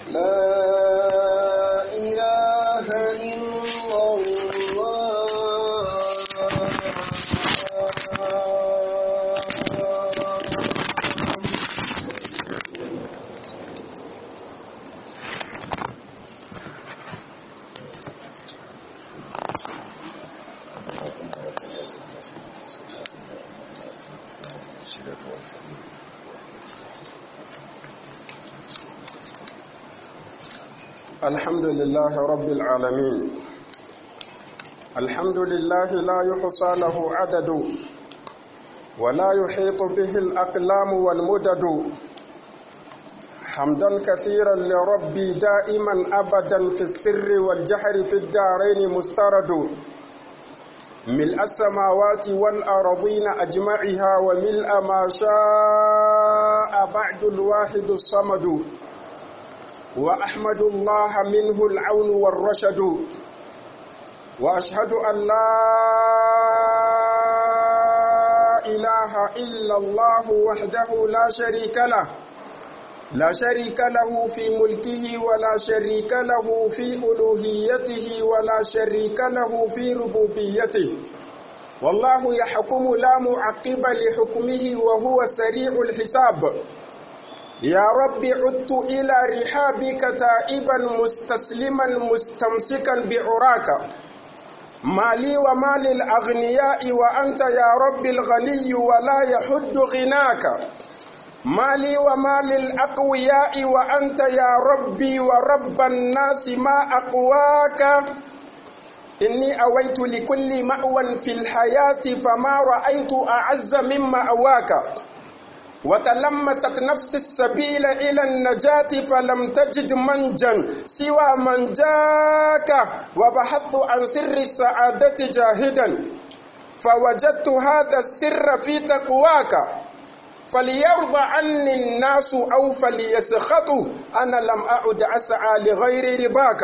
لا إله إلا الله الحمد لله رب العالمين الحمد لله لا يحصى له عدد ولا يحيط به الأقلام والمدد حمدا كثيرا لربي دائما أبدا في السر والجهر في الدارين مسترد ملء السماوات والأرضين أجمعها وملء ما شاء بعد الواحد الصمد وأحمد الله منه العون والرشد وأشهد أن لا إله إلا الله وحده لا شريك له لا شريك له في ملكه ولا شريك له في ألوهيته ولا شريك له في ربوبيته والله يحكم لا معقب لحكمه وهو سريع الحساب يا رب عدت إلى رحابك تائبا مستسلما مستمسكا بعراك مالي ومال الأغنياء وأنت يا رب الغني ولا يحد غناك مالي ومال الأقوياء وأنت يا ربي ورب الناس ما أقواك إني أويت لكل مأوى في الحياة فما رأيت أعز من مأواك وتلمست نفس السبيل إلى النجاة فلم تجد منجا سوى من جاك وبحثت عن سر السعادة جاهدا فوجدت هذا السر في تقواك فليرضى عني الناس أو فليسخطوا أنا لم أعد أسعى لغير رضاك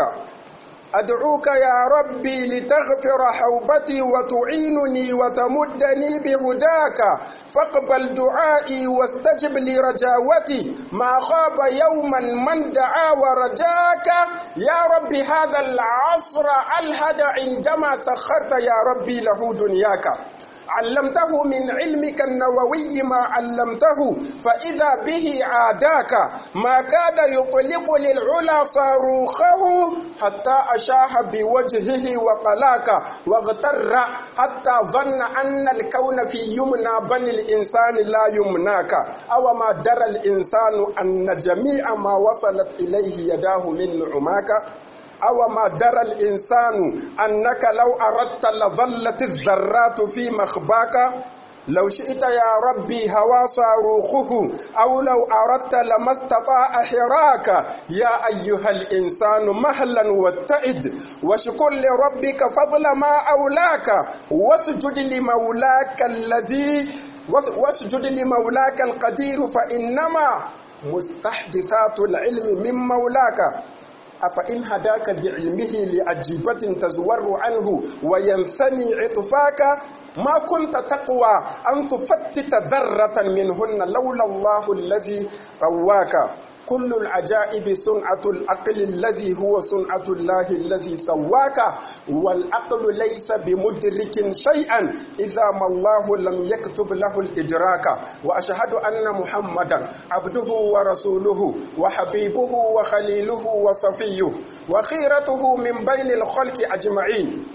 أدعوك يا ربي لتغفر حوبتي وتعينني وتمدني بهداك فاقبل دعائي واستجب لرجاوتي ما خاب يوما من دعا ورجاك يا ربي هذا العصر ألهد عندما سخرت يا ربي له دنياك علمته من علمك النووي ما علمته فإذا به عاداك ما كاد يطلق للعلا صاروخه حتى أشاح بوجهه وقلاك واغتر حتى ظن أن الكون في يمنى بني الإنسان لا يمناك أو ما درى الإنسان أن جميع ما وصلت إليه يداه من نعماك أو ما درى الإنسان أنك لو أردت لظلت الذرات في مخباك لو شئت يا ربي هوى صاروخه أو لو أردت لما استطاع حراك يا أيها الإنسان مهلا واتئد واشكر لربك فضل ما أولاك واسجد لمولاك الذي واسجد لمولاك القدير فإنما مستحدثات العلم من مولاك أفإن هداك بعلمه لأجيبة تزور عنه وينثني عطفاك ما كنت تقوى أن تفتت ذرة منهن لولا الله الذي قواك كل العجائب صنعة العقل الذي هو صنعة الله الذي سواك والعقل ليس بمدرك شيئا إذا ما الله لم يكتب له الإدراك وأشهد أن محمدا عبده ورسوله وحبيبه وخليله وصفيه وخيرته من بين الخلق أجمعين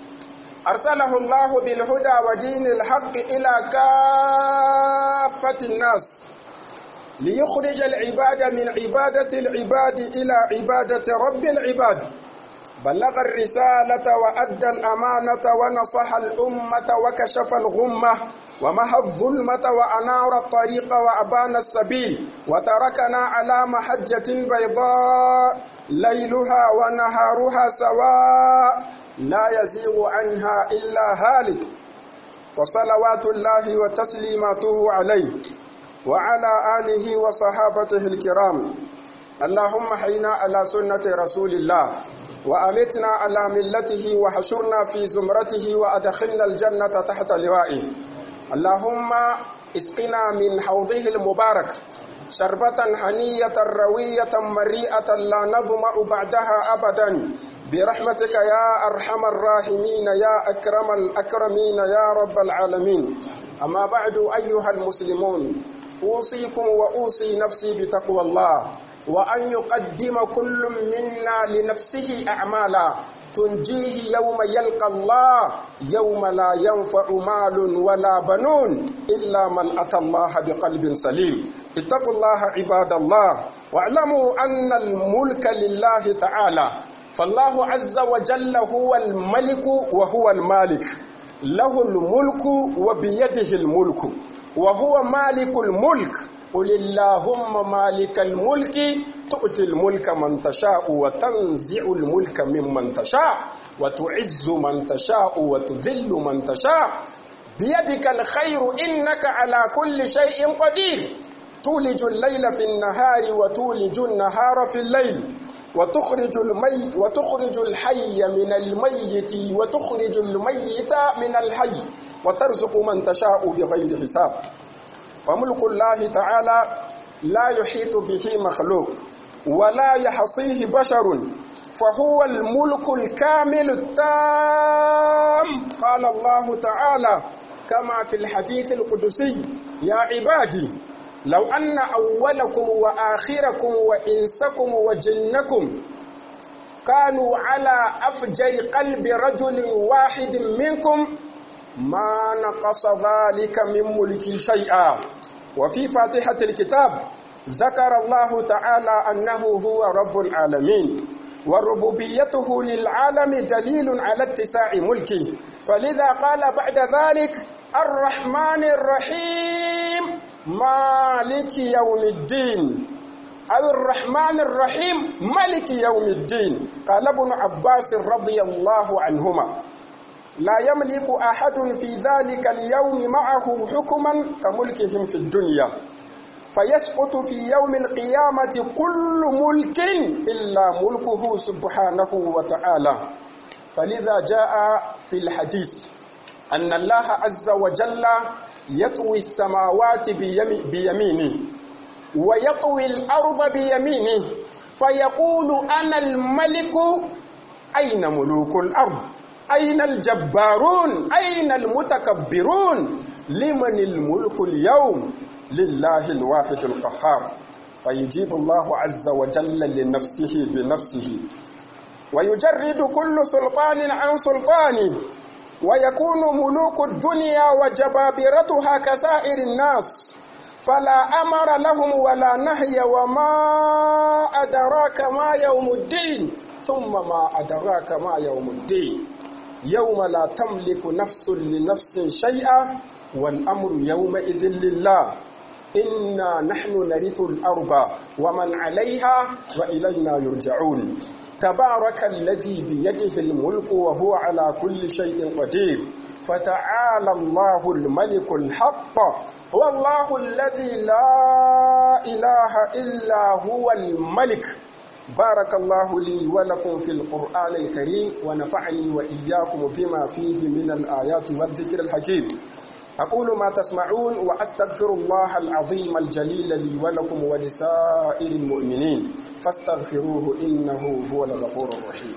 أرسله الله بالهدى ودين الحق إلى كافة الناس ليخرج العباد من عبادة العباد إلى عبادة رب العباد بلغ الرسالة وأدى الأمانة ونصح الأمة وكشف الغمة ومحى الظلمة وأنار الطريق وأبان السبيل وتركنا على محجة بيضاء ليلها ونهارها سواء لا يزيغ عنها إلا هالك وصلوات الله وتسليماته عليه وعلى آله وصحابته الكرام اللهم حينا على سنة رسول الله وأمتنا على ملته وحشرنا في زمرته وأدخلنا الجنة تحت لوائه اللهم اسقنا من حوضه المبارك شربة هنية روية مريئة لا نظمأ بعدها أبدا برحمتك يا أرحم الراحمين يا أكرم الأكرمين يا رب العالمين أما بعد أيها المسلمون أوصيكم وأوصي نفسي بتقوى الله وأن يقدم كل منا لنفسه أعمالا تنجيه يوم يلقى الله يوم لا ينفع مال ولا بنون إلا من أتى الله بقلب سليم اتقوا الله عباد الله واعلموا أن الملك لله تعالى فالله عز وجل هو الملك وهو المالك له الملك وبيده الملك وهو مالك الملك قل اللهم مالك الملك تؤتي الملك من تشاء وتنزع الملك ممن تشاء وتعز من تشاء وتذل من تشاء بيدك الخير إنك على كل شيء قدير تولج الليل في النهار وتولج النهار في الليل وتخرج المي وتخرج الحي من الميت وتخرج الميت من الحي وترزق من تشاء بغير حساب فملك الله تعالى لا يحيط به مخلوق ولا يحصيه بشر فهو الملك الكامل التام قال الله تعالى كما في الحديث القدسي يا عبادي لو أن أولكم وآخركم وإنسكم وجنكم كانوا على أفجر قلب رجل واحد منكم ما نقص ذلك من ملكي شيئا وفي فاتحة الكتاب ذكر الله تعالى أنه هو رب العالمين وربوبيته للعالم دليل على اتساع ملكه فلذا قال بعد ذلك الرحمن الرحيم مالك يوم الدين أو الرحمن الرحيم ملك يوم الدين قال ابن عباس رضي الله عنهما لا يملك أحد في ذلك اليوم معه حكما كملكهم في الدنيا فيسقط في يوم القيامة كل ملك إلا ملكه سبحانه وتعالى فلذا جاء في الحديث أن الله عز وجل يطوي السماوات بيمينه ويطوي الأرض بيمينه فيقول أنا الملك أين ملوك الأرض أين الجبارون أين المتكبرون لمن الملك اليوم لله الواحد القهار فيجيب الله عز وجل لنفسه بنفسه ويجرد كل سلطان عن سلطانه ويكون ملوك الدنيا وجبابرتها كسائر الناس فلا أمر لهم ولا نهي وما أدراك ما يوم الدين ثم ما أدراك ما يوم الدين يوم لا تملك نفس لنفس شيئا والأمر يومئذ لله إنا نحن نرث الأرض ومن عليها وإلينا يرجعون تبارك الذي بيده الملك وهو على كل شيء قدير فتعالى الله الملك الحق هو الله الذي لا إله إلا هو الملك بارك الله لي ولكم في القرآن الكريم ونفعني وإياكم بما فيه من الآيات والذكر الحكيم أقول ما تسمعون وأستغفر الله العظيم الجليل لي ولكم ولسائر المؤمنين فاستغفروه إنه هو الغفور الرحيم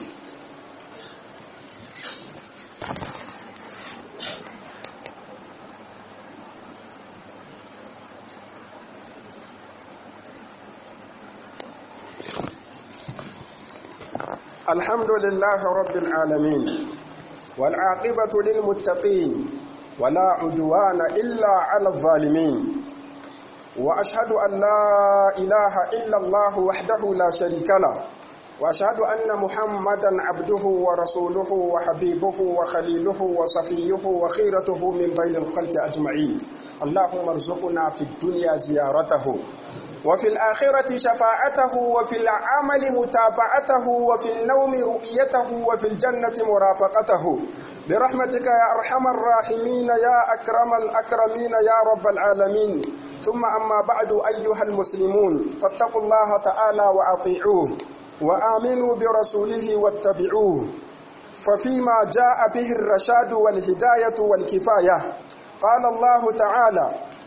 الحمد لله رب العالمين والعاقبة للمتقين ولا عدوان إلا على الظالمين وأشهد أن لا إله إلا الله وحده لا شريك له وأشهد أن محمدا عبده ورسوله وحبيبه وخليله وصفيه وخيرته من بين الخلق أجمعين اللهم ارزقنا في الدنيا زيارته وفي الآخرة شفاعته وفي العمل متابعته وفي النوم رؤيته وفي الجنة مرافقته برحمتك يا أرحم الراحمين يا أكرم الأكرمين يا رب العالمين ثم أما بعد أيها المسلمون فاتقوا الله تعالى وأطيعوه وآمنوا برسوله واتبعوه ففيما جاء به الرشاد والهداية والكفاية قال الله تعالى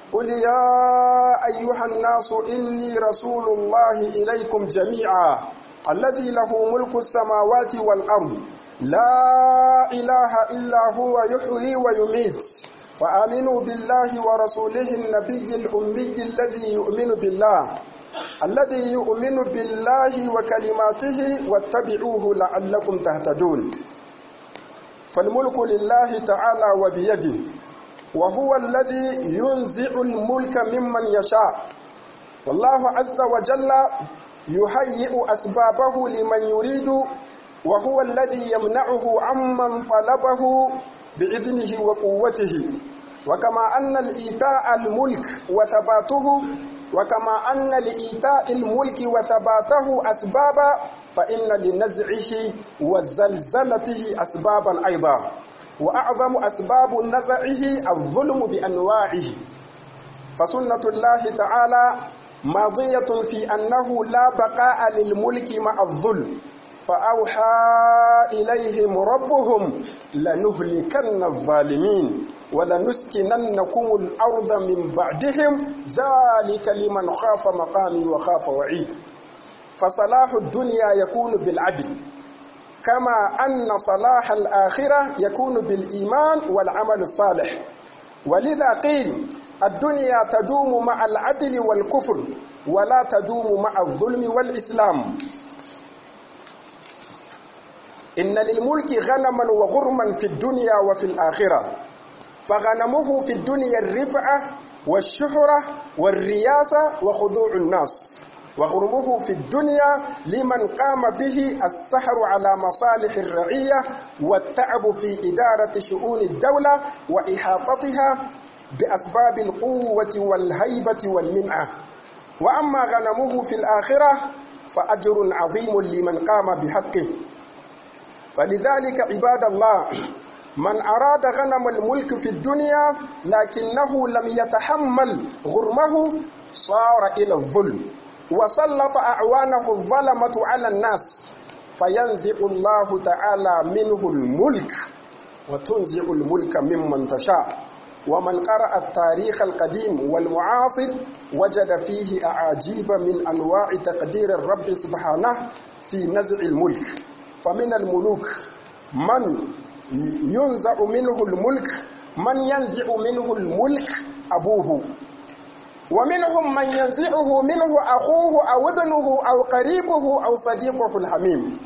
قل يا أيها الناس إني رسول الله إليكم جميعا الذي له ملك السماوات والأرض لا إله إلا هو يحيي ويميت فآمنوا بالله ورسوله النبي الأمي الذي يؤمن بالله الذي يؤمن بالله وكلماته واتبعوه لعلكم تهتدون فالملك لله تعالى وبيده وهو الذي ينزع الملك ممن يشاء والله عز وجل يهيئ أسبابه لمن يريد وهو الذي يمنعه عمن طلبه بإذنه وقوته وكما أن الإيتاء الملك وثباته وكما أن لإيتاء الملك وثباته أسبابا فإن لنزعه وزلزلته أسبابا أيضا وأعظم أسباب نزعه الظلم بأنواعه فسنة الله تعالى ماضية في أنه لا بقاء للملك مع الظلم فأوحى إليهم ربهم لنهلكن الظالمين ولنسكننكم الأرض من بعدهم ذلك لمن خاف مقامي وخاف وعيد فصلاح الدنيا يكون بالعدل كما أن صلاح الآخرة يكون بالإيمان والعمل الصالح ولذا قيل الدنيا تدوم مع العدل والكفر ولا تدوم مع الظلم والإسلام إن للملك غنما وغرما في الدنيا وفي الآخرة فغنمه في الدنيا الرفعة والشهرة والرياسة وخضوع الناس وغرمه في الدنيا لمن قام به السحر على مصالح الرعية والتعب في إدارة شؤون الدولة وإحاطتها بأسباب القوة والهيبة والمنعة وأما غنمه في الآخرة فأجر عظيم لمن قام بحقه فلذلك عباد الله من أراد غنم الملك في الدنيا لكنه لم يتحمل غرمه صار إلى الظلم وسلط أعوانه الظلمة على الناس فينزع الله تعالى منه الملك وتنزع الملك ممن تشاء ومن قرأ التاريخ القديم والمعاصر وجد فيه أعاجيب من أنواع تقدير الرب سبحانه في نزع الملك فمن الملوك من ينزع منه الملك من ينزع منه الملك أبوه ومنهم من ينزعه منه أخوه أو ابنه أو قريبه أو صديقه الحميم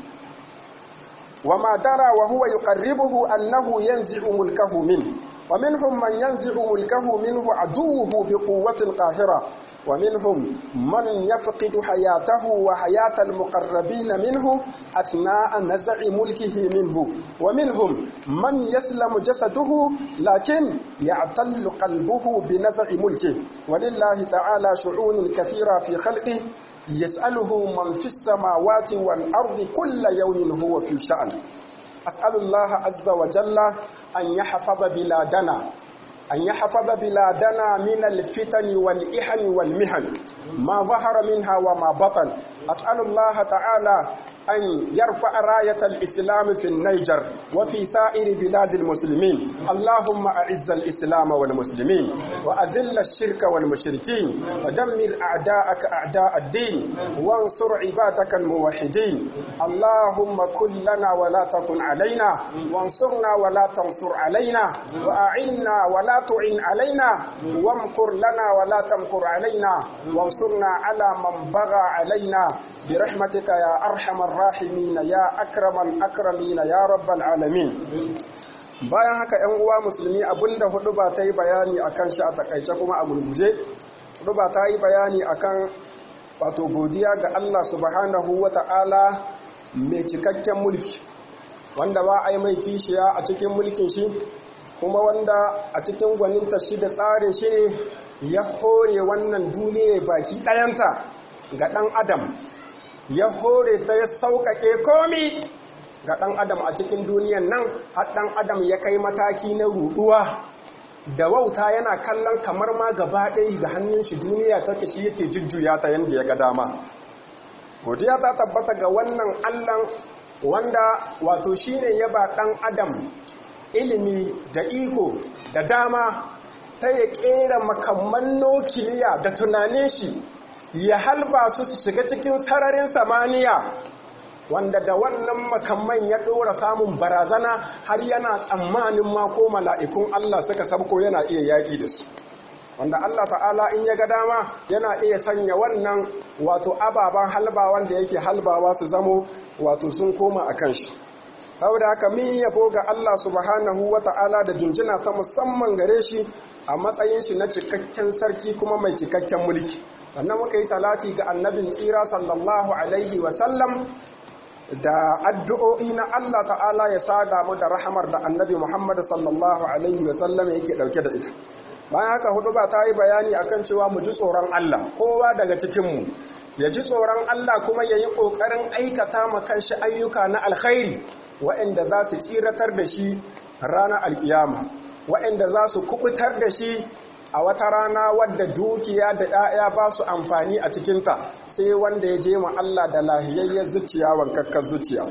وما درى وهو يقربه أنه ينزع ملكه منه ومنهم من ينزع ملكه منه عدوه بقوة قاهرة ومنهم من يفقد حياته وحياة المقربين منه أثناء نزع ملكه منه ومنهم من يسلم جسده لكن يعتل قلبه بنزع ملكه ولله تعالى شؤون كثيرة في خلقه يسأله من في السماوات والأرض كل يوم هو في شأن أسأل الله عز وجل أن يحفظ بلادنا أن يحفظ بلادنا من الفتن والإحن والمحن ما ظهر منها وما بطن أسأل الله تعالى أن يرفع راية الإسلام في النيجر وفي سائر بلاد المسلمين اللهم أعز الإسلام والمسلمين وأذل الشرك والمشركين ودمر أعداءك أعداء الدين وانصر عبادك الموحدين اللهم كن لنا ولا تكن علينا وانصرنا ولا تنصر علينا وأعنا ولا تعن علينا وامكر لنا ولا تمكر علينا وانصرنا على من بغى علينا برحمتك يا أرحم الراحمين يا أكرم الأكرمين يا رب العالمين bayan haka ‘yan uwa musulmi abinda hudu ba ta yi bayani a kan shi a takaice kuma a gurguje hudu ba ta yi bayani a kan wato godiya ga Allah subhanahu wa ta'ala mai cikakken mulki wanda ba a yi mai kishiya a cikin mulkin shi kuma wanda a cikin gwaninta shi da tsarin shi ne ya hore wannan duniya baki ɗayanta ga ɗan adam ya hore ta ya sauƙaƙe komi ga ɗan adam a cikin duniyan nan har ɗan adam ya kai mataki na ruɗuwa da wauta yana kallon kamar ma gaba ɗaya ga hannun shi duniya ta shi yake jujjuya ta yadda ya ga dama godiya ta tabbata ga wannan allan wanda wato shine ya ba ɗan adam ilimi da iko da dama ta ya kera makamman nukiliya da tunanin shi ya halba su su shiga cikin sararin samaniya wanda da wannan makamman ya ɗora samun barazana har yana tsammanin ma ko mala'ikun Allah suka sabko yana iya yaƙi da su wanda Allah ta'ala in ya ga dama yana iya sanya wannan wato ababen halba wanda yake halbawa su zamo wato sun koma a kan shi saboda haka min yabo ga Allah subhanahu wa ta'ala da jinjina ta musamman gare shi a matsayin shi na cikakken sarki kuma mai cikakken mulki wannan muka yi salati ga annabin tsira sallallahu alaihi wa sallam da addu'o'i na Allah ta'ala ya sada mu da rahamar da annabi Muhammad sallallahu alaihi wa sallam yake dauke da ita bayan haka hudu ba ta yi bayani akan cewa mu ji tsoron Allah kowa daga cikinmu ya ji tsoron Allah kuma ya yi ƙoƙarin aikata ma kanshi ayyuka na alkhairi waɗanda za su tsiratar da shi ranar alkiyama waɗanda za su kubutar da shi a wata rana wadda dukiya da ‘ya'ya ba su amfani a cikinta sai wanda ya je ma Allah da lahiyayyar zuciya wankakkar zuciya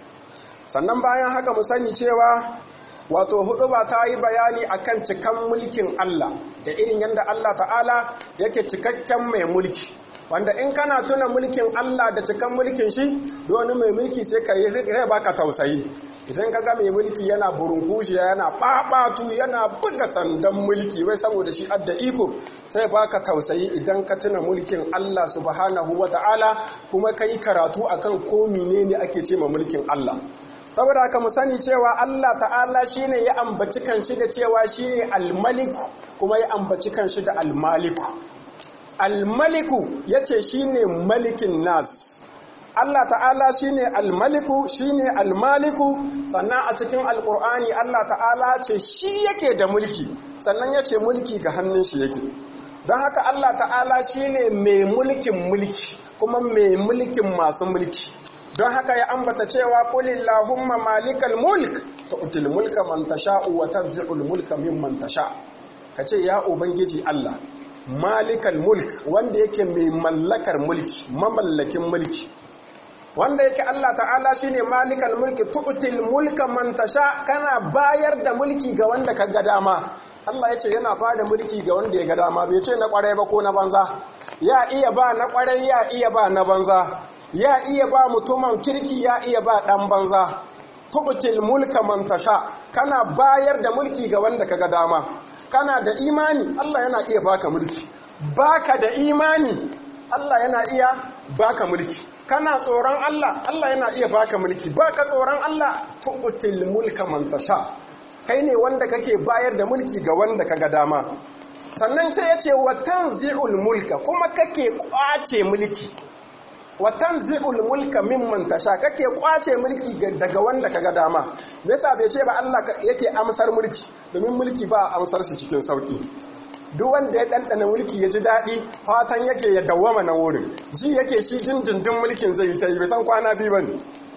sannan bayan haka mu sani cewa wato hudu ba ta yi bayani akan cikan mulkin Allah da irin yadda Allah ta'ala yake cikakken mai mulki wanda in kana tuna mulkin Allah da cikan mulkin shi wani mai mulki sai ka yi zai baka tausayi idan ka ga mai mulki yana burunkushi yana babatu yana buga sandan mulki wai saboda shi adda iko sai baka tausayi idan ka tuna mulkin Allah subhanahu wata'ala kuma kai karatu akan ko menene ake ce ma mulkin Allah saboda haka mu sani cewa Allah ta'ala shine ya ambaci kanshi da cewa shine al-maliku kuma ya ambaci kanshi da al-maliku al-maliku yace shine malikin nas Allah ta'ala shine al-maliku shine al-maliku sannan a cikin alqur'ani Allah ta'ala ce shi yake da mulki sannan yace mulki ga hannun shi yake don haka Allah ta'ala shine mai mulkin mulki kuma mai mulkin masu mulki don haka ya ambata cewa kulillahumma malikal mulk tu'til mulka man tasha'u wa tanzi'ul mulka mimman tasha kace ya ubangiji Allah malikal mulk wanda yake mai mallakar mulki mamallakin mulki wanda yake Allah ta'ala shine malikal mulki tu'til mulka man tasha kana bayar da mulki ga wanda ka ga dama Allah yace yana bada mulki ga wanda ya ga dama bai ce na kwarai ba ko na banza ya iya ba na kwarai ya iya ba na banza ya iya ba mutumin kirki ya iya ba ɗan banza tubutil mulka man tasha kana bayar da mulki ga wanda kaga dama kana da imani Allah yana iya baka mulki baka da imani Allah yana iya baka mulki kana tsoron Allah Allah yana iya baka mulki baka tsoron Allah tubutil mulka man tasha kai ne wanda kake bayar da mulki ga wanda kaga dama sannan sai ya ce wa tanzi'ul mulka kuma kake kwace mulki watan zi'ul mulka mimman tasha kake kwace mulki daga wanda kaga dama me yasa bai ce ba Allah yake amsar mulki domin mulki ba amsar shi cikin sauki duk wanda ya dandana mulki ya ji daɗi fatan yake ya dawwama na wurin ji yake shi jinjindin mulkin zai yi ta yi bai san kwana biyu bane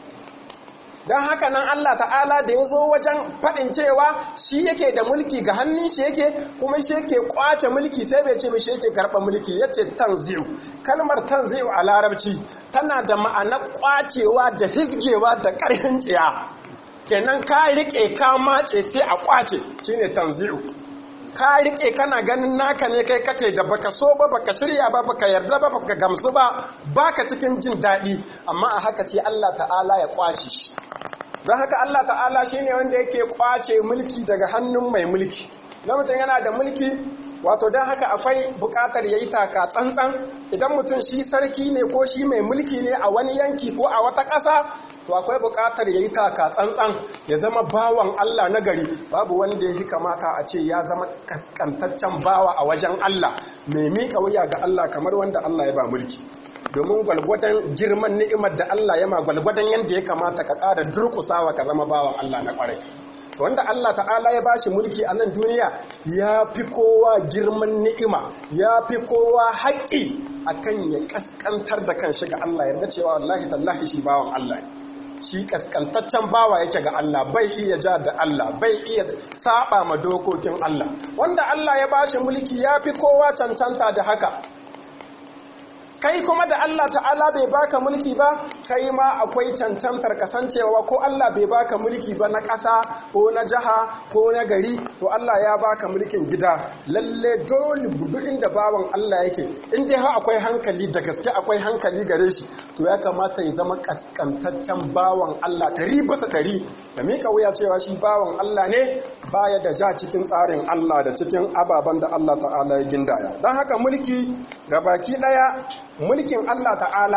don haka nan Allah ta'ala da ya zo wajen faɗin cewa shi yake da mulki ga hannun shi yake kuma shi yake kwace mulki sai bai ce shi yake karɓa mulki ya ce tanzi'u kalmar tanzi'u a larabci tana da ma'ana kwacewa da hizgewa da ƙarfin tsiya kenan ka riƙe ka mace sai a kwace shine tanzi'u ka riƙe kana ganin naka ne kai kake da baka so ba baka shirya ba baka yarda ba baka gamsu ba baka cikin jin daɗi amma a haka sai Allah ta'ala ya kwace shi don haka Allah ta'ala shi ne wanda yake kwace mulki daga hannun mai mulki na mutum yana da mulki wato don haka akwai bukatar ya yi taka tsantsan idan mutum shi sarki ne ko shi mai mulki ne a wani yanki ko a wata ƙasa to akwai bukatar ya yi taka tsantsan ya zama bawan Allah na gari babu wanda ya fi kamata a ce ya zama kaskantaccen bawa a wajen Allah mai miƙa wuya ga Allah kamar wanda Allah ya ba mulki domin gwalgwadon girman ni'imar da Allah ya ma gwalgwadon yadda ya kamata ka ƙara durƙusawa ka zama bawan Allah na ƙwarai wanda Allah ta'ala ya bashi mulki a nan duniya ya fi kowa girman ni'ima ya fi kowa haƙƙi akan ya ƙasƙantar da kan shiga Allah yarda cewa wallahi tallahi shi bawan Allah shi ƙasƙantaccen bawa yake ga Allah bai iya ja da Allah bai iya saba ma dokokin Allah wanda Allah ya bashi mulki ya fi kowa cancanta da haka kai kuma da Allah ta'ala bai baka mulki ba kai ma akwai cancantar kasancewa ko Allah bai baka mulki ba na ƙasa ko na jiha ko na gari to Allah ya baka mulkin gida lalle dole duk inda bawan Allah yake in dai ha akwai hankali da gaske akwai hankali gare shi to ya kamata ya zama kaskantaccen bawan Allah ɗari bisa ɗari da mika wuya cewa shi bawan Allah ne baya da ja cikin tsarin Allah da cikin ababen da Allah ta'ala ya gindaya don haka mulki ga baki ɗaya mulkin Allah ta'ala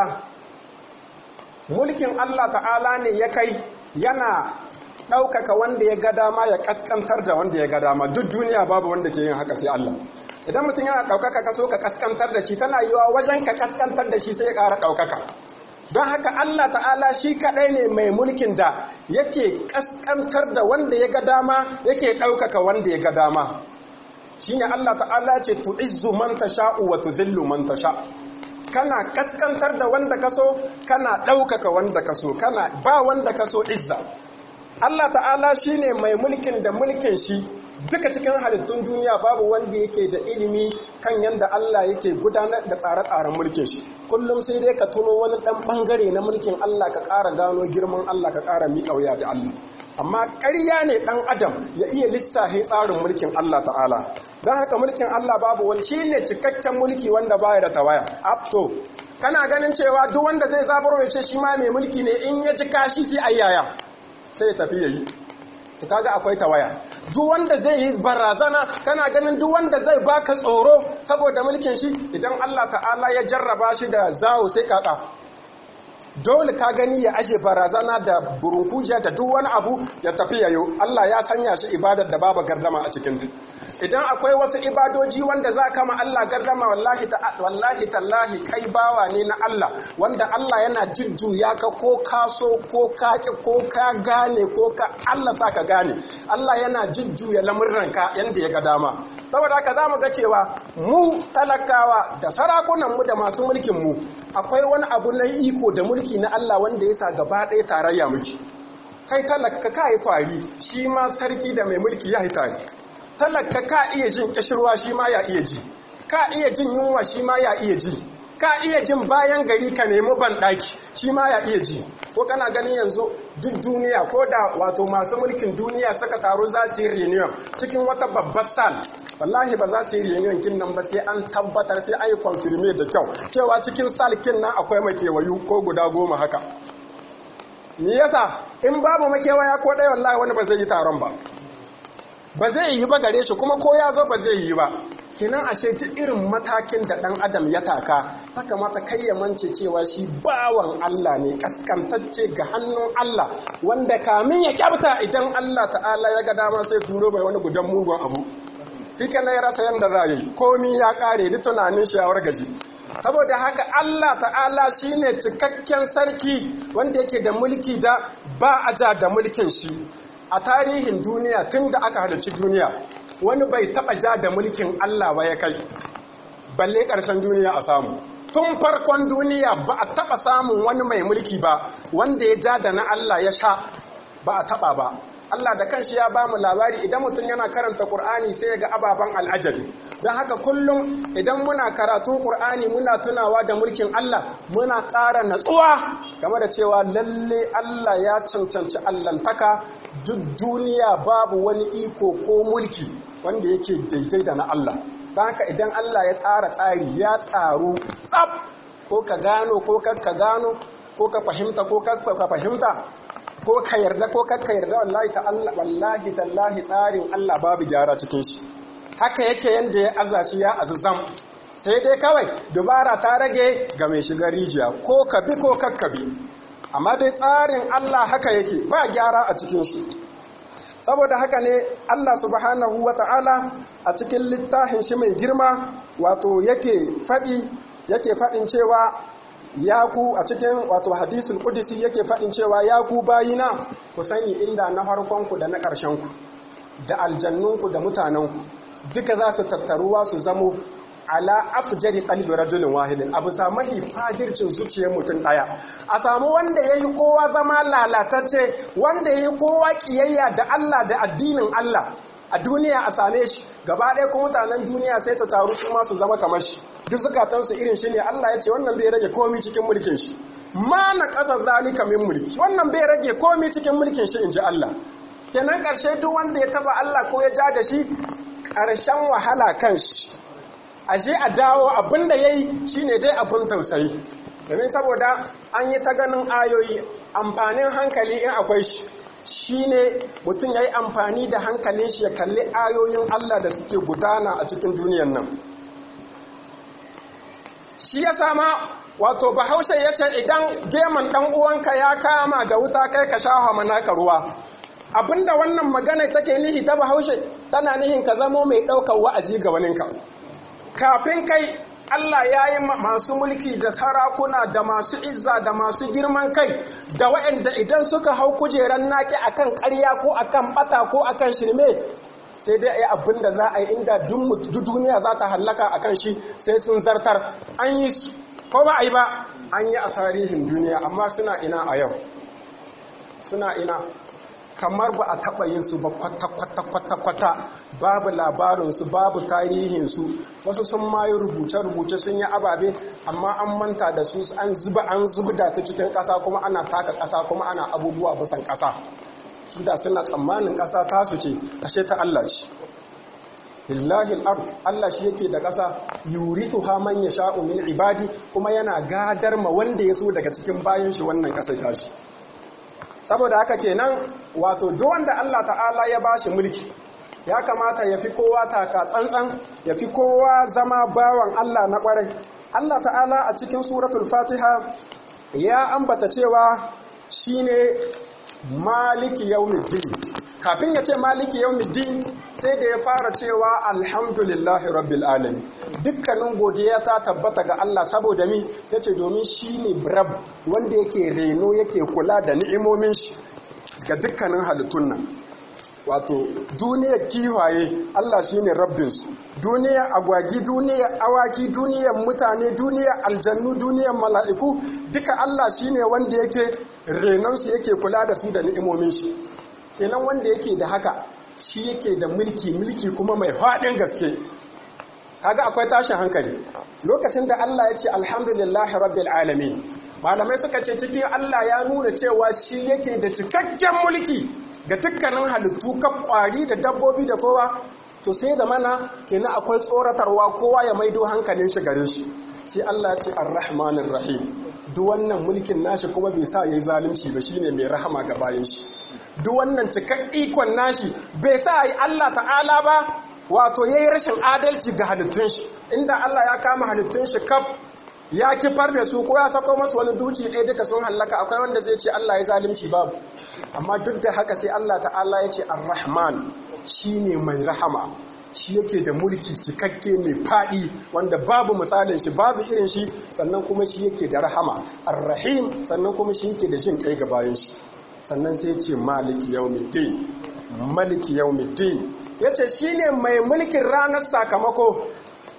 mulkin Allah ta'ala ne ya kai yana ɗaukaka wanda ya ga dama ya ƙasƙantar da wanda ya ga dama duk duniya babu wanda ke yin haka sai Allah idan mutum yana ɗaukaka ka so ka ƙasƙantar da shi tana yiwa wajen ka ƙasƙantar da shi sai ya ƙara ɗaukaka don haka Allah ta'ala shi kaɗai ne mai mulkin da yake ƙasƙantar da wanda ya ga dama yake ɗaukaka wanda ya ga dama shi ne Allah ta'ala ce tu'izzu man tasha'u wa tuzillu man tasha kana kaskantar da wanda kaso kana ɗaukaka wanda kaso kana ba wanda kaso izza Allah ta'ala shine mai mulkin da mulkin shi duka cikin halittun duniya babu wanda yake da ilimi kan yanda Allah yake gudanar da tsare-tsaren mulkin shi kullum sai dai ka tuno wani ɗan ɓangare na mulkin Allah ka ƙara gano girman Allah ka ƙara miƙa wuya da Allah amma ƙarya ne ɗan adam ya iya lissafe tsarin mulkin Allah ta'ala don haka mulkin Allah babu wani shi ne cikakken mulki wanda baya da tawaya apto kana ganin cewa duk wanda zai zaburo ya ce shi ma mai mulki ne in ya ji kashi sai ayyaya sai ya tafi yayi to kaga akwai tawaya duk wanda zai yi barazana kana ganin duk wanda zai baka tsoro saboda mulkin shi idan Allah ta'ala ya jarraba shi da zawo sai kaka dole ka gani ya aje barazana da burunkujiya da duk wani abu ya tafi yayo Allah ya sanya shi ibadar da babu gardama a cikin idan akwai wasu ibadoji wanda za ka ma Allah gardama wallahi ta wallahi tallahi kai bawa ne na Allah wanda Allah yana jujjuya ka ko ka so ko ka ki ko ka gane ko ka Allah sa ka gane Allah yana jujjuya lamurranka yanda ya ga dama saboda haka zamu ga cewa mu talakawa da sarakunan mu da masu mulkin mu akwai wani abu na iko da mulki na Allah wanda ya sa gaba ɗaya tarayya muke kai talaka ka yi tari shi ma sarki da mai mulki ya yi tari talaka ka iya jin kishirwa shi ma ya iya ji ka iya jin yunwa shi ma ya iya ji ka iya jin bayan gari ka nemi banɗaki shi ma ya iya ji ko kana ganin yanzu duk duniya ko da wato masu mulkin duniya suka taru za su yi reunion cikin wata babbar sal wallahi ba za su yi reunion kin nan ba sai an tabbatar sai an yi confirme da kyau cewa cikin sal kin nan akwai makewayu ko guda goma haka me yasa in babu makewaya ko ɗaya wallahi wani ba zai yi taron ba ba zai yi ba gare shi kuma ko ya zo ba zai yi ba kinan ashe duk irin matakin da ɗan adam ya taka ta kamata kai ya mance cewa shi bawan Allah ne kaskantacce ga hannun Allah wanda kamin ya kyauta idan Allah ta'ala ya ga dama sai turo mai wani gudan mugun abu fika na ya rasa yadda za yi komi ya kare da tunanin shi ya wargaji saboda haka Allah ta'ala shine cikakken sarki wanda yake da mulki da ba a ja da mulkin shi a tarihin duniya tun da aka halarci duniya wani bai taba ja da mulkin Allah ba ya kai balle ƙarshen duniya a samu tun farkon duniya ba a taba samun wani mai mulki ba wanda ya ja da na Allah ya sha ba a taba ba Allah da kanshi ya ba mu labari idan mutum yana karanta Qur'ani sai ya ga ababen al'ajabi don haka kullum idan muna karatun Qur'ani muna tunawa da mulkin Allah muna ƙara natsuwa game da cewa lalle Allah ya cancanci allantaka duk duniya babu wani iko ko mulki wanda yake daidai da na Allah don haka idan Allah ya tsara tsari ya tsaru tsab ko ka gano ko ka gano ko ka fahimta ko ka fahimta ko ka yarda ko ka yarda wallahi ta Allah wallahi tallahi tsarin Allah babu gyara cikin shi haka yake yanda ya aza shi ya azuzam sai dai kawai dubara ta rage ga mai shiga rijiya ko ka bi ko kakkabi amma dai tsarin Allah haka yake ba gyara a cikin shi saboda haka ne Allah subhanahu wata'ala a cikin littafin shi mai girma wato yake faɗi yake faɗin cewa ya ku a cikin wato hadisul qudsi yake faɗin cewa ya ku bayina ku sani inda na farkonku da na ƙarshenku da aljannunku da mutanenku duka za su tattaruwa su zamo ala afjari qalbi rajulin wahidin abu samu fajircin zuciyar mutum daya a samu wanda yayi kowa zama lalatacce wanda yayi kowa kiyayya da Allah da addinin Allah a duniya a same shi gaba ɗaya kuma mutanen duniya sai ta taru kuma su zama kamar shi duk zukatansu irin shi ne Allah ya ce wannan bai rage komi cikin mulkin shi ma na ƙasa zalika min mulki wannan bai rage komi cikin mulkin shi in ji Allah kenan ƙarshe duk wanda ya taba Allah ko ya ja da shi ƙarshen wahala kan shi a je a dawo abin da ya yi shi ne dai abin tausayi domin saboda an yi ta ganin ayoyi amfanin hankali in akwai shi shi ne mutum ya yi amfani da hankalin shi ya kalli ayoyin Allah da suke gudana a cikin duniyan nan shi ya sama wato bahaushe ya ce idan geman ɗan uwanka ya kama da wuta kai ka sha manaka ruwa abinda wannan magana take nihi ta bahaushe tana nihin ka zamo mai ɗaukar wa'azi ga waninka kafin kai Allah ya yi masu mulki da sarakuna da masu izza da masu girman kai da waɗanda idan suka hau kujerar naki akan ƙarya ko akan ɓata ko akan shirme sai dai a yi abin da za a yi inda duk duniya za ta hallaka a kan shi sai sun zartar an yi su ko ba a yi ba an yi a tarihin duniya amma suna ina a yau suna ina kamar ba a taɓa yin su ba kwata-kwata-kwata babu labarinsu babu tarihinsu wasu sun mayu rubuce-rubuce sun yi ababe amma an manta da su an zuba an zubda su cikin ƙasa kuma ana taka ƙasa kuma ana abubuwa bisan ƙasa su da suna tsammanin ƙasa tasu ce ashe ta Allah ce lillahi al Allah shi yake da ƙasa yurithu ha man yasha'u min ibadi kuma yana gadar ma wanda ya so daga cikin bayan shi wannan ƙasar tashi saboda haka kenan wato duk wanda Allah ta'ala ya bashi mulki ya kamata ya fi kowa taka tsantsan ya fi kowa zama bawan Allah na kwarai Allah ta'ala a cikin suratul fatiha ya ambata cewa shine maliki yawmiddin kafin ya ce maliki yawmiddin sai da ya fara cewa alhamdulillahi rabbil alamin dukkanin godiya ta tabbata ga Allah saboda mi yace domin shine rab wanda yake reno yake kula da ni'imomin shi ga dukkanin halittun nan wato duniyar kiwaye Allah shine rabbinsu duniyar agwagi duniyar awaki duniyar mutane duniyar aljannu duniyar mala'iku duka Allah shine wanda yake renonsu yake kula da su da ni'imomin shi kenan wanda yake da haka shi yake da mulki mulki kuma mai faɗin gaske kaga akwai tashin hankali lokacin da Allah ya ce alhamdulillahi rabbil alamin malamai suka ce cikin Allah ya nuna cewa shi yake da cikakken mulki ga dukkanin halittu kan kwari da dabbobi da kowa to sai da mana kenan akwai tsoratarwa kowa ya maido hankalin shi gare shi sai Allah ya ce arrahmanir rahim duk wannan mulkin nashi kuma bai sa yayi zalunci ba shine mai rahama ga bayan shi duk wannan cikak ikon nashi bai sa yi Allah ta'ala ba wato yayi rashin adalci ga halittun shi inda Allah ya kama halittun shi kaf ya kifar da su ko ya sako masu wani duci ɗaya duka sun hallaka akwai wanda zai ce Allah ya zalunci babu amma duk da haka sai Allah ta'ala ya ce ar-rahman shine mai rahama shi yake da mulki cikakke mai faɗi wanda babu misalin shi babu irin shi sannan kuma shi yake da rahama ar-rahim sannan kuma shi yake da jin kai ga bayan shi sannan sai ce maliki yawmiddin maliki yawmiddin yace shine mai mulkin ranar sakamako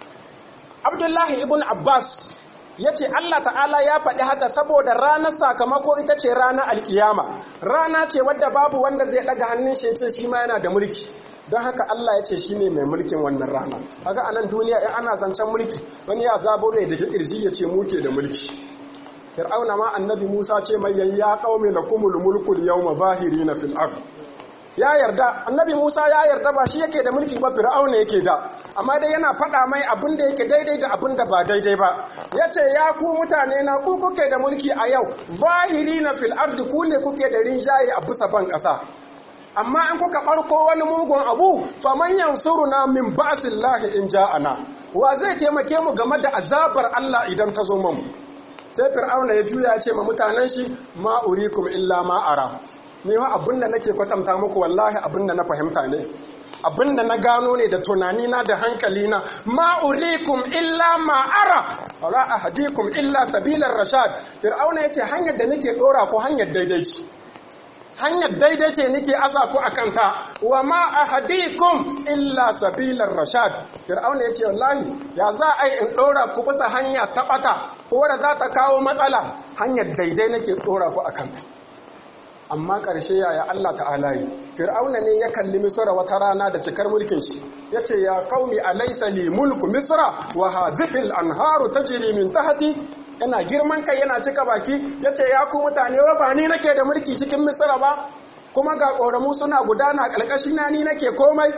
Abdullahi ibn Abbas ya ce Allah ta'ala ya faɗi haka saboda ranar sakamako ita ce ranar alkiyama rana ce wadda babu wanda zai ɗaga hannun shi ce shi ma yana da mulki don haka Allah ya ce shi ne mai mulkin wannan rana haka a nan duniya in ana zancen mulki wani ya zabo da kirji ya ce muke da mulki fir'auna ma annabi musa ce mai yayya qaumi lakumul mulkul yawma zahirina fil ard ya yarda annabi musa ya yarda ba shi yake da mulki ba fir'auna yake da amma dai yana faɗa mai abin da yake daidai da abin da ba daidai ba ya ce ya ku mutane na ku kuke da mulki a yau zahiri na fil ardi ku ne kuke da rinjaye a bisa ban ƙasa amma in kuka ɓarko wani mugun abu faman yansuruna min ba'sillahi in ja'ana wa zai taimake mu game da azabar Allah idan ta zo mu sai fir'auna ya juya ya ce ma mutanen shi ma urikum illa ma ara ni wa abin da nake kwatanta muku wallahi abin da na fahimta ne abin da na gano ne da tunanina da hankalina ma urikum illa ma ara wala ahadikum illa sabilar rashad fir'auna yace hanyar da nake dora ko hanyar daidai ce hanyar daidai ce nake aza ku akan ta wa ma ahadikum illa sabilar rashad fir'auna yace wallahi ya za a yi in dora ku bisa hanya ta bata ko da za ta kawo matsala hanyar daidai nake dora ku akan ta amma ƙarshe yaya Allah ta'ala yi fir'auna ne ya kalli misra wata rana da cikar mulkin shi yace ya qaumi alaysa li mulku misra wa hadhihi al-anharu tajri min tahti yana girman kai yana cika baki yace ya ku mutane wa ba ni nake da mulki cikin misra ba kuma ga ƙoramu suna gudana ƙalƙashi na ni nake komai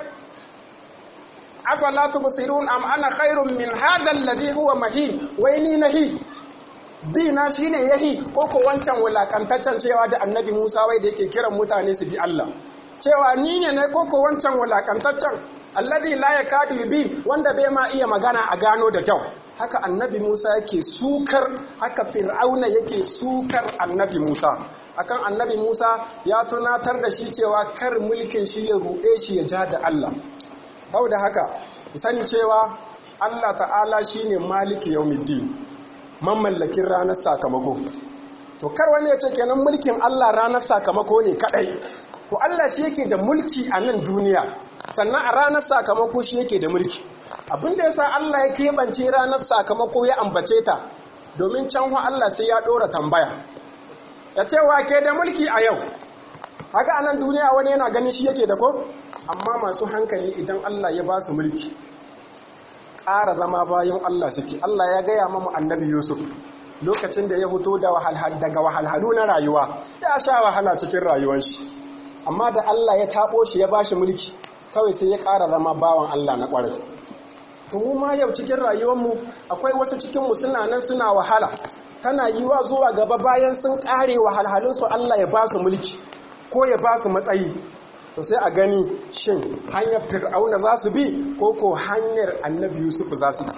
afala tubsirun am ana khairun min hadha alladhi huwa mahin wai ni nahi dina shine yahi ko ko wancan wulakantaccen cewa da annabi Musa wai da yake kiran mutane su bi Allah cewa ni ne ne ko ko wancan wulakantaccen alladhi la yakadu yubin wanda bai ma iya magana a gano da kyau haka annabi Musa yake sukar haka fir'auna yake sukar annabi Musa akan annabi Musa ya tunatar da shi cewa kar mulkin shi ya ruɗe shi ya ja da Allah da haka sani cewa Allah ta'ala shine maliki yawmiddin mamallakin ranar sakamako to kar wani ya ce kenan mulkin Allah ranar sakamako ne kadai to Allah shi yake da mulki a nan duniya sannan a ranar sakamako shi yake da mulki abinda yasa Allah ya keɓance ranar sakamako ya ambace ta domin can Allah sai ya ɗora tambaya ya ce wa ke da mulki a yau haka a nan duniya wani yana ganin shi yake da ko amma masu hankali idan Allah ya ba su mulki ƙara zama bayan Allah suke Allah ya gaya mamu annabi Yusuf lokacin da ya fito daga wahalhalu na rayuwa ya sha wahala cikin rayuwar shi amma da Allah ya taɓo shi ya ba shi mulki kawai sai ya ƙara zama bawan Allah na ƙwarai mu ma yau cikin rayuwarmu akwai wasu cikinmu suna nan suna wahala tana yi wa zuwa gaba bayan sun ƙare wahalhalunsu Allah ya ba su mulki ko ya ba su matsayi to sai a gani shin hanyar fir'auna za su bi ko ko hanyar annabi yusuf za su bi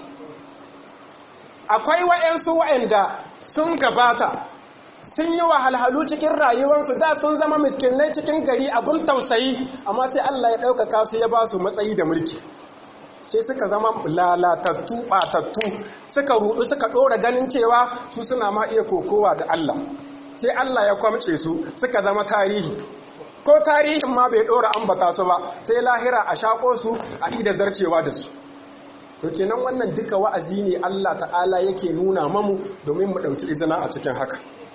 akwai wa'yansu wa'yanda sun gabata sun yi wahalhalu cikin rayuwarsu da sun zama miskinai cikin gari abin tausayi amma sai Allah ya ɗaukaka su ya ba su matsayi da mulki sai suka zama lalatattu ɓatattu suka rudu suka ɗora ganin cewa su suna ma iya kokowa da Allah sai Allah ya kwamce su suka zama tarihi ko tarihin ma bai ɗora ambata su ba sai lahira a shaƙo su a ida zarcewa da su to kenan wannan duka wa'azi ne Allah ta'ala yake nuna mamu domin mu ɗauki izina a cikin haka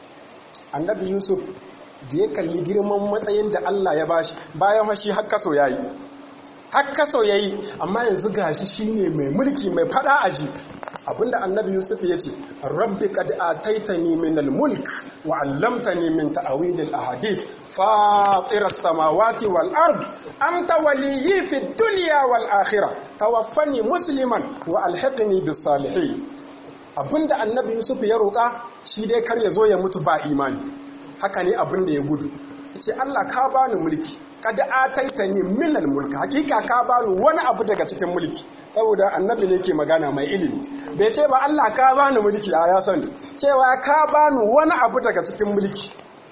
annabi yusuf da ya kalli girman matsayin da Allah ya bashi bayan hashi har kaso yayi har kaso yayi amma yanzu gashi shine mai mulki mai fada aji abinda annabi yusuf ya ce rabbi qad ataitani min al-mulk wa 'allamtani min ta'wil al-ahadith fatir as-samawati wal ard anta waliyyi fi dunya wal akhirah tawaffani musliman wa alhiqni bis salihin abinda annabi yusuf ya roƙa shi dai kar ya zo ya mutu ba imani haka ne abinda ya gudu yace Allah ka bani mulki kada ataitani min al-mulk hakika ka bani wani abu daga cikin mulki saboda annabi ne ke magana mai ilimi bai ce ba Allah ka bani mulki a ya sani cewa ka bani wani abu daga cikin mulki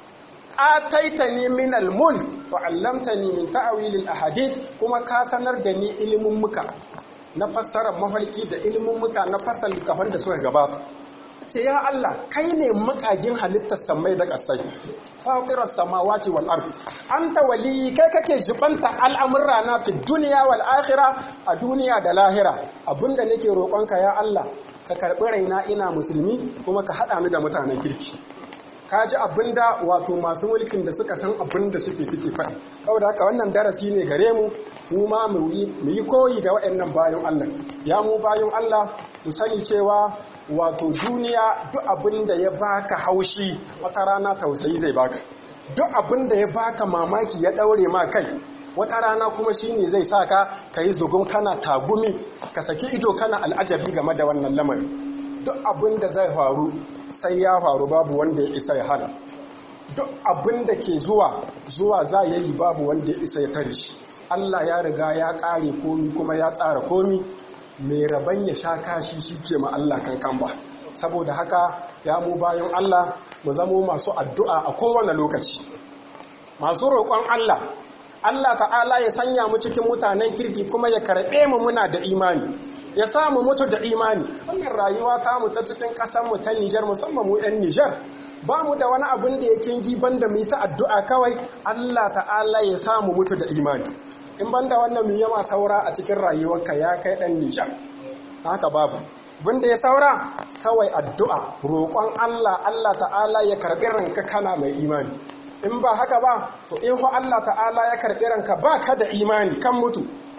ataitani min al-mulk wa 'allamtani min ta'wil al-ahadith kuma ka sanar da ni ilimin muka na fassarar mafarki da ilimin muka na fassar kafan da suka gabata ce ya Allah kai ne makagin halittar samai da ƙasai fatirar samawati wal ard anta waliyi kai kake jibanta al'amurra na fi duniya wal akhira a duniya da lahira abinda nake roƙonka ya Allah ka karɓi raina ina musulmi kuma ka haɗa ni da mutanen kirki ka ji abinda wato masu mulkin da suka san abinda suke suke faɗi saboda haka wannan darasi ne gare mu mu ma mu yi koyi da waɗannan bayan Allah ya mu bayan Allah mu sani cewa wato duniya duk abin da ya baka haushi wata rana tausayi zai baka duk abin da ya baka mamaki ya daure ma kai wata rana kuma shine zai saka ka yi zugun kana tagumi ka saki ido kana al'ajabi game da wannan lamarin duk abin da zai faru sai ya faru babu wanda ya isa ya hana duk abin da ke zuwa zuwa za ya yi babu wanda ya isa ya tare shi Allah ya riga ya ƙare komi kuma ya tsara komi mai rabon ya sha kashi shi ke ma Allah kankan ba saboda haka ya mu bayan Allah mu zamo masu addu'a a kowane lokaci masu roƙon Allah Allah ta'ala ya sanya mu cikin mutanen kirki kuma ya karɓe mu muna da imani ya samu mutu da imani wannan rayuwa ta mu ta cikin ƙasar mu ta Nijar musamman mu 'yan Nijar ba mu da wani abin da yake giban da mu ta addu'a kawai Allah ta'ala ya samu mutu da imani in banda wannan mu yama saura a cikin rayuwarka ya kai dan Nijar haka babu da ya saura kawai addu'a roƙon Allah Allah ta'ala ya karɓi ranka kana mai imani in ba haka ba to in ho Allah ta'ala ya karɓi ranka ba ka da imani kan mutu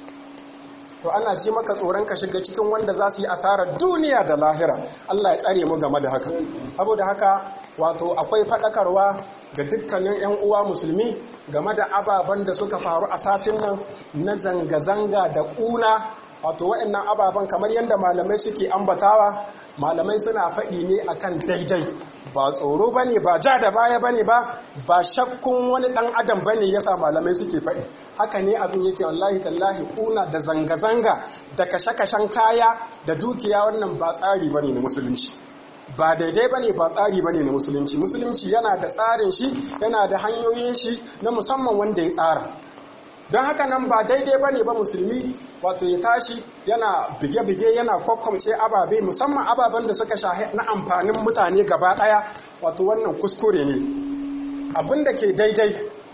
to ana ji maka tsoron ka shiga cikin wanda za su yi asarar duniya da lahira Allah ya tsare mu game da haka saboda haka wato akwai faɗakarwa ga dukkanin 'yan uwa musulmi game da ababen da suka faru a satin nan na zanga-zanga da ƙuna wato waɗannan ababen kamar yadda malamai suke ambatawa malamai suna faɗi ne akan daidai ba tsoro ba ne ba ja da baya ba ne ba ba shakkun wani ɗan adam ba ne yasa malamai suke faɗi haka ne abin yake wallahi tallahi kuna da zanga-zanga da kashe-kashen kaya da dukiya wannan ba tsari ba ne na musulunci ba daidai ba ne ba tsari ba ne na musulunci musulunci yana da tsarin shi yana da hanyoyin shi na musamman wanda ya tsara don haka nan ba daidai ba ne ba musulmi wato ya tashi yana bige-bige yana kwakwamce ababe musamman ababen da suka shahi na amfanin mutane gaba daya wato wannan kuskure ne abin da ke daidai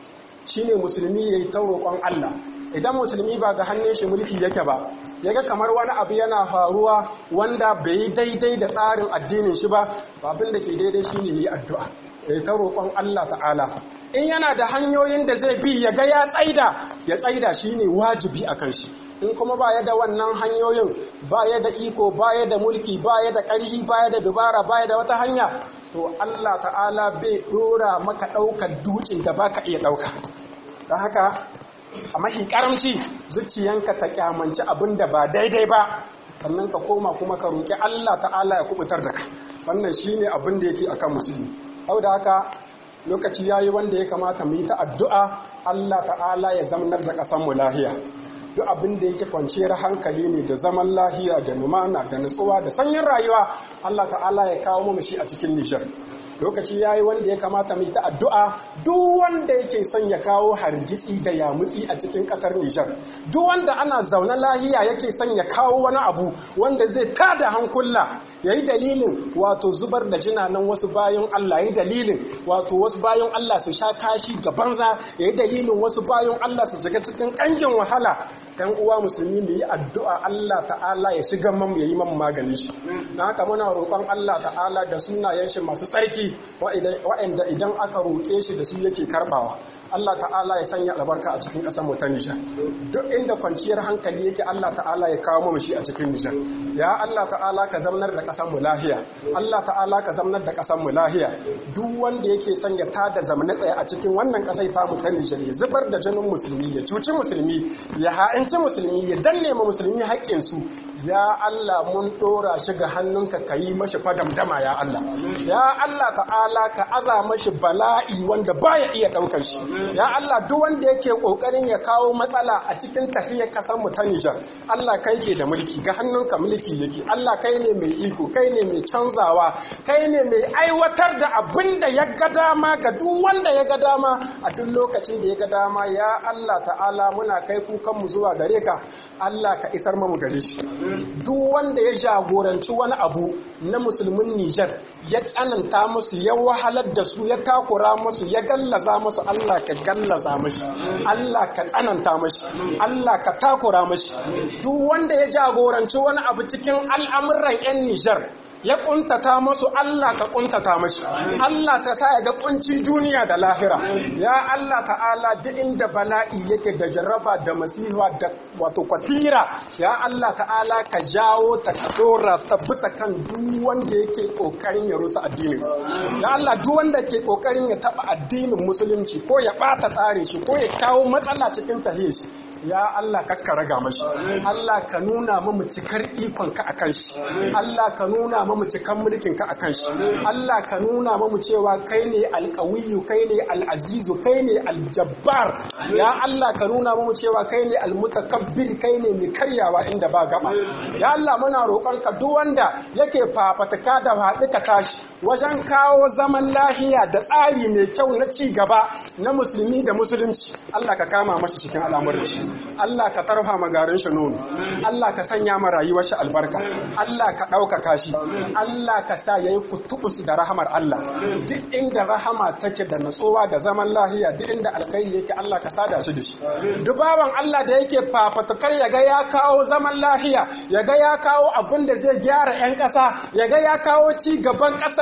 shine musulmi ya yi ta roƙon Allah idan musulmi ba ga hannun shi mulki yake ba yaga kamar wani abu yana faruwa wanda bai yi daidai da tsarin addinin shi ba abin da ke daidai shine yi addu'a ya yi ta roƙon Allah ta'ala in yana da hanyoyin da zai bi ya ga ya tsaida ya tsaida shine wajibi a kan shi in kuma baya da wannan hanyoyin baya da iko baya da mulki baya da ƙarfi baya da dubara baya da wata hanya to Allah ta'ala bai dora maka ɗaukar dutsen da baka iya ɗauka don haka a mahi karamci zuciyanka ta kyamanci abin da ba daidai ba sannan ka koma kuma ka roƙi Allah ta'ala ya kubutar da ka wannan shine abin da yake akan musulmi hau da haka lokaci yayi wanda ya kamata mu yi ta addu'a Allah ta'ala ya zamanar da ƙasar mu lahiya duk abin da yake kwanciyar hankali ne da zaman lahiya da lumana da nutsuwa da sanyin rayuwa Allah ta'ala ya kawo mu shi a cikin Nijar lokaci yayi wanda ya kamata mu yi ta addu'a duk wanda yake son ya kawo hargitsi da yamutsi a cikin kasar Nijar duk wanda ana zaune lahiya yake son ya kawo wani abu wanda zai tada hankula yayi dalilin wato zubar da jinanan wasu bayan Allah yayi dalilin wato wasu bayan Allah su sha kashi ga banza yayi dalilin wasu bayan Allah su shiga cikin kangin wahala ‘yan uwa musulmi mu yi addu'a Allah ta'ala ya shiga mamu ya yi mamu maganin shi na haka muna roƙon Allah ta'ala da sunayen shi masu tsarki wa'anda idan aka roƙe shi da su yake karɓawa Allah ta'ala ya sanya albarka a cikin ƙasar mu ta Nijar duk inda kwanciyar hankali yake Allah ta'ala ya kawo mu shi a cikin Nijar ya Allah ta'ala ka zamanar da ƙasar mu lahiya Allah ta'ala ka zamanar da ƙasar mu lahiya duk wanda yake son ya tada zamana tsaye a cikin wannan ƙasar ta mu ta Nijar ya zubar da jinin musulmi ya cuci musulmi ya ha'inci musulmi ya danne ma musulmi haƙƙin su ya Allah mun ɗora shi ga hannunka ka yi mashi fadamdama ya Allah ya Allah ta'ala ka aza mashi bala'i wanda baya iya ɗaukar shi ya Allah duk wanda yake ƙoƙarin ya kawo matsala a cikin tafiyar ƙasar mu ta Nijar Allah kai ke da mulki ga hannunka mulki yake Allah kai ne mai iko kai ne mai canzawa kai ne mai aiwatar da abin da ya ga dama ga duk wanda ya ga dama a duk lokacin da ya ga dama ya Allah ta'ala muna kai kukan mu zuwa gare ka Allah ka isar mamu gare shi duk wanda ya jagoranci wani abu na musulmin Nijar ya tsananta musu ya wahalar da su ya takura musu ya gallaza musu Allah ka gallaza mashi Allah ka tsananta mashi Allah ka takura mashi duk wanda ya jagoranci wani abu cikin al'amuran 'yan Nijar ya kuntata masu Allah ka kuntata mashi Allah sa sa ya ga kuncin duniya da lahira ya Allah ta'ala duk inda bala'i yake da jarraba da masifa da wato kwatira ya Allah ta'ala ka jawo ta ka dora ta bisa kan duk wanda yake kokarin ya rusa addinin ya Allah duk wanda ke kokarin ya taba addinin musulunci ko ya bata tsarin shi ko ya kawo matsala cikin tahiyar shi ya Allah kakka raga mashi Allah ka nuna mamu cikar ikon ka akan shi Allah ka nuna mamu cikar mulkin ka akan shi Allah ka nuna mamu cewa kai ne alƙawiyu kai ne al'azizu kai ne aljabbar ya Allah ka nuna mamu cewa kai ne almutakabbir kai ne mai karyawa inda ba gaba ya Allah muna roƙon ka duk wanda yake fafataka da haɗu ka tashi wajen kawo zaman lahiya da tsari mai kyau na ci gaba na musulmi da musulunci Allah ka kama mashi cikin al'amuran shi Allah ka tarfa magarin shi nono Allah ka sanya ma rayuwar shi albarka Allah ka ɗaukaka shi Allah ka sa yayi kutubus da rahamar Allah duk inda rahama take da natsuwa da zaman lahiya duk inda alkhairi yake Allah ka sada shi da shi dubawan Allah da yake fafatukar ya ga ya kawo zaman lahiya ya ga ya kawo abin da zai gyara 'yan ƙasa ya ga ya kawo ci gaban ƙasar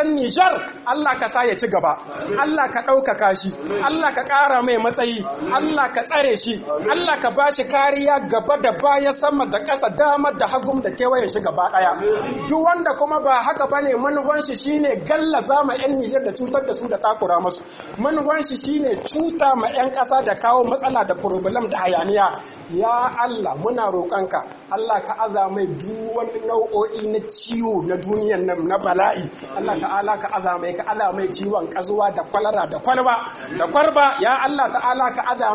ɗan Nijar Allah ka sa ya ci gaba Allah ka ɗaukaka shi Allah ka ƙara mai matsayi Allah ka tsare shi Allah ka ba shi kariya gaba da baya sama da ƙasa dama da hagum da kewayen shi gaba ɗaya duk wanda kuma ba haka bane manufan shi shine gallaza ma 'yan Nijar da cutar da su da takura masu manufan shi shine cuta ma 'yan ƙasa da kawo matsala da problem da hayaniya ya Allah muna roƙonka Allah ka aza mai duk wani nau'o'i na ciwo na duniyan nan na bala'i Allah ta'ala ka aza mai ka ala mai ciwon kazuwa da kwalara da kwalba da kwarba ya Allah ta'ala ka aza